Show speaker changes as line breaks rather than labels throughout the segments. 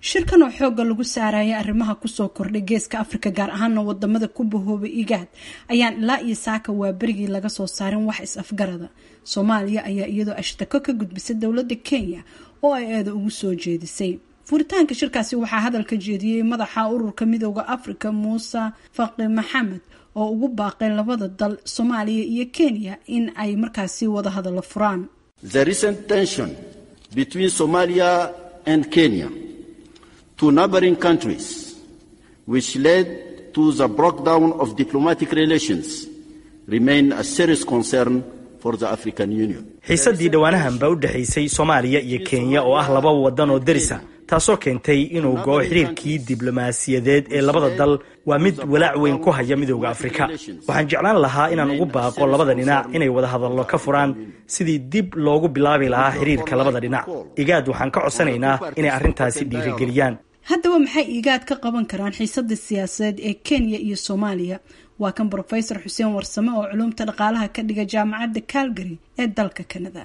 shirkan oo xoogga lagu saaraya arrimaha kusoo kordhay geeska afrika gaar ahaana wadamada ku bahoobay igaad ayaan ilaa iyo saaka waa berigii laga soo saarin wax is-afgarada soomaaliya ayaa iyadoo ashtako ka gudbisay dowladda kenya oo ay eeda ugu soo jeedisay furitaanka shirkaasi waxaa hadalka jeediyey madaxa ururka midooda afrika muuse faqi maxamed oo ugu baaqay labada dal soomaaliya iyo kenya in ay markaasi wada hadallo furaan
The recent tension between Somalia and Kenya, two neighboring countries, which led to the breakdown of diplomatic relations, remain a serious concern for the African Union.
xiisaddii dhowaanahanba u dhexaysay soomaaliya iyo kenya oo ah laba waddan oo derisa taasoo keentay inuu go-o xiriirkii diblomaasiyadeed ee labada dal waa mid walaac weyn ku haya midooda afrika waxaan jeclaan lahaa inaan ugu baaqo labada dhinac inay wada hadallo ka furaan sidii dib loogu bilaabi lahaa xiriirka labada dhinac igaad waxaan ka codsanaynaa inay arrintaasi dhiirigeliyaan
haddaba maxay igaad ka qaban karaan xiisada siyaasadeed ee kenya iyo soomaaliya waa kan brofesor xuseen warsame oo culumta dhaqaalaha ka dhiga jaamacadda calgary ee dalka canada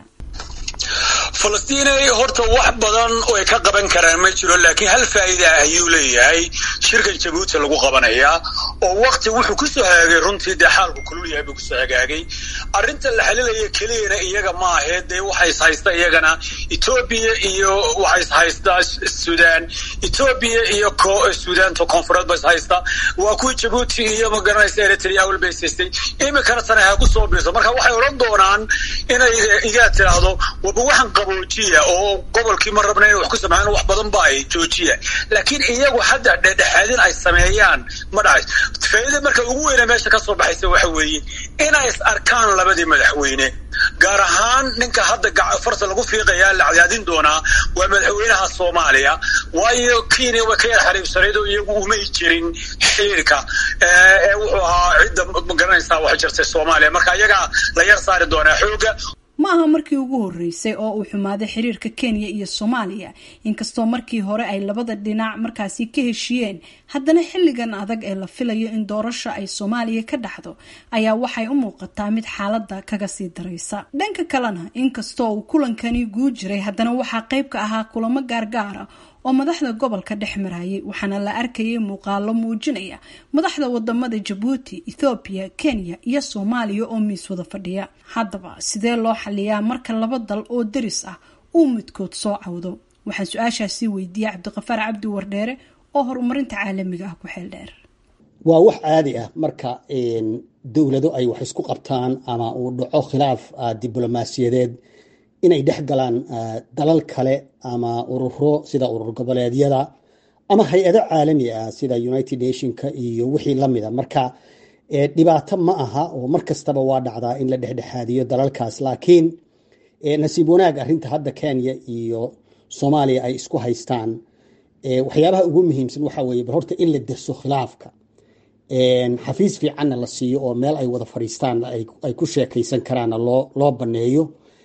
falastiinay horta wax badan oo ay ka qaban karaan ma jiro laakiin hal faa'iida ah ayuu leeyahay shirkan jabuuti lagu qabanayaa oo wakti wuxuu kusoo hagaagay runtii dee xaalku kulul yahay buu kusoo hagaagay arrinta la xalilaya keliyana iyaga ma ahee dee waxay is haysta iyagana etoobiya iyo waxay is haystaa sudan etoobiya iyo sudaanta koonfureed ba is haysta waa kuwii jabuuti iyo magaranaysa eritrea awal bay haystay iminkana tana ha ku soo biirto marka waxay odhan doonaan inay igaa tiraahdo waba waxaan qaboojiya oo gobolkii ma rabna inay wax ku sameeyaan wax badan ba ay joojiya laakiin iyagu hadda dhexdhexaadin ay sameeyaan ma dhacays faa'iida marka ugu weyna meesha ka soo baxaysa waxa weeye inay is arkaan labadii madaxweyne gaar ahaan ninka hadda farta lagu fiiqaya la cadaadin doonaa waa madaxweynaha soomaaliya waayo kenya way ka yar xariibsanayd oo iyagu umay jirin xiriirka ee wuxuu ahaa cidda magaranaysaa wax jirtay soomaaliya marka iyagaa la yar saari doonaa xooga
ma aha markii ugu horeysay oo uu xumaaday xiriirka kenya iyo soomaaliya inkastoo markii hore ay labada dhinac markaasi ka heshiyeen haddana xilligan adag ee la filayo in doorasho ay soomaaliya ka dhaxdo ayaa waxay u muuqataa mid xaaladda kaga sii daraysa dhanka kalena inkastoo uu kulankani guu jiray haddana waxaa qayb ka ahaa kulamo gaargaara oo madaxda gobolka dhex marayay waxaana la arkayay muuqaalo muujinaya madaxda wadamada jabuuti ethoobiya kenya iyo soomaaliya oo miis wada fadhiya haddaba sidee loo xaliyaa marka laba dal oo deris ah uu midkood soo cawdo waxaan su-aashaasi weydiiyey cabdiqafaar cabdi wardheere oo horumarinta caalamiga ah ku xeel dheer
waa wax caadi ah marka dowlado ay wax isku qabtaan ama uu dhaco khilaaf diblomaasiyadeed inay dhex galaan dalal kale ama ururo sida urur goboleedyada ama hay-ado caalami ah sida united nationka iyo wixii lamida marka dhibaato ma aha oo mar kastaba waa dhacdaa in la dhexdhexaadiyo dalalkaas laakiin nasiib wanaag arinta hadda kenya iyo soomaaliya ay isku haystaan waxyaabaha ugu muhiimsan waxa weye bal horta in la derso khilaafka xafiis fiicanna la siiyo oo meel ay wada fadhiistaan ay ku sheekaysan karaanna loo baneeyo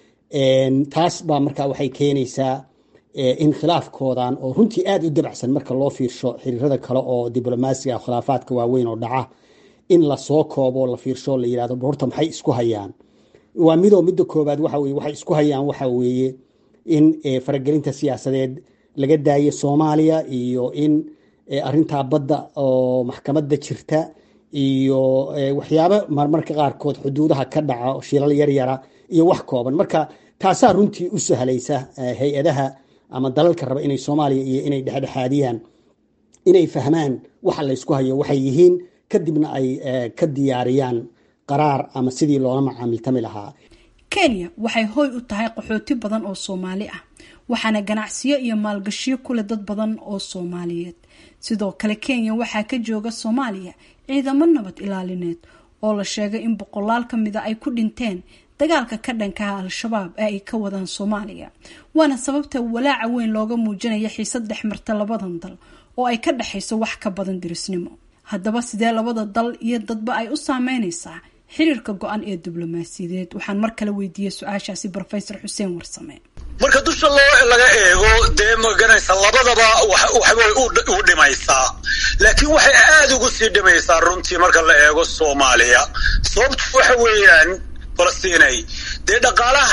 taas baa marka waxay keenaysaa in khilaafkoodan oo runtii aada u dabacsan marka loo fiirsho xiriirada kale oo diblomaasiga khilaafaadka waaweyn oo dhaca in lasoo koobo la fiirsho la yirahdo horta maxay isku hayaan waa midoo midda koobaad waxa weye waxay isku hayaan waxa weeye in faragelinta siyaasadeed laga daayo soomaaliya iyo in arintaa badda oo maxkamadda jirta iyo waxyaabo marmarka qaarkood xuduudaha ka dhaca shilal yaryara iyo wax kooban marka taasaa runtii u sahlaysa hay-adaha ama dalalka raba inay soomaaliya iyo inay dhexdhexaadiyaan inay fahmaan waxa laysku hayo waxay yihiin kadibna ay ka diyaariyaan qaraar ama sidii loola macaamiltami lahaa
kenya waxay hoy u tahay qaxooti badan oo soomaali ah waxaana ganacsiyo iyo maalgashiyo kuleh dad badan oo soomaaliyeed sidoo kale kenya waxaa ka jooga soomaaliya ciidamo nabad ilaalineed oo la sheegay in boqolaal ka mida ay ku dhinteen dagaalka ka dhankaha al-shabaab ee ay ka wadaan soomaaliya waana sababta walaaca weyn looga muujinaya xiisad dhex marta labadan dal oo ay ka dhexayso wax ka badan dirisnimo haddaba sidee labada dal iyo dadba ay u saameynaysaa xiriirka go-an ee diblomaasiyadeed waxaan mar kale weydiiyey su-aashaasi rofesor xuseen warsame
marka dusha loo laga eego dee maganaysa labadaba waxbay u dhimaysaa laakiin waxay aada ugu sii dhimaysaa runtii marka la eego soomaaliya sababtu waxa weeyaan falastiinay dee dhaqaalaha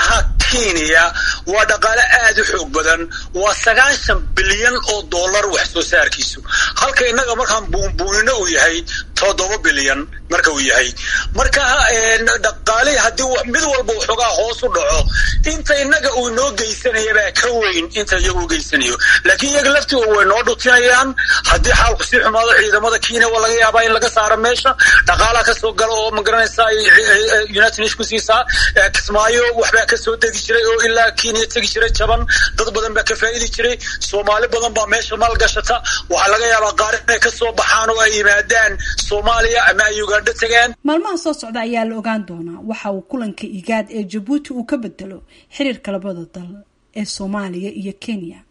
kenya waa dhaqaale aada u xoog badan waa sagaashan bilyan oo dollar wax soo saarkiisu halka innaga markaan buunbuunino uu yahay toddoba bilyan marka uu yahay marka dhaqaalihii haddii mid walba waxoogaa hoos u dhaco inta innaga uu noo geysanaya baa ka weyn inta iyaga u geysanayo laakiin iyaga laftigooda way noo dhutinayaan haddii xaalku sii xumaado ciidamada kenya waa laga yaabaa in laga saaro meesha dhaqaalaha kasoo gala oo magaranaysa united nation ku siisaa kismaayo waxbaa kasoo degi jiray oo ilaa kenya tegi jiray jaban dad badan baa ka faa'idi jiray soomaali badan baa meesha maalgashata waxaa laga yaabaa qaar inay kasoo baxaan oo ay yimaadaan soomaaliya ama ay ugandho tagaan
maalmaha soo socda ayaa la ogaan doonaa waxa uu kulanka igaad ee jabuuti uu ka bedelo xiriirka labada dal ee soomaaliya iyo kenya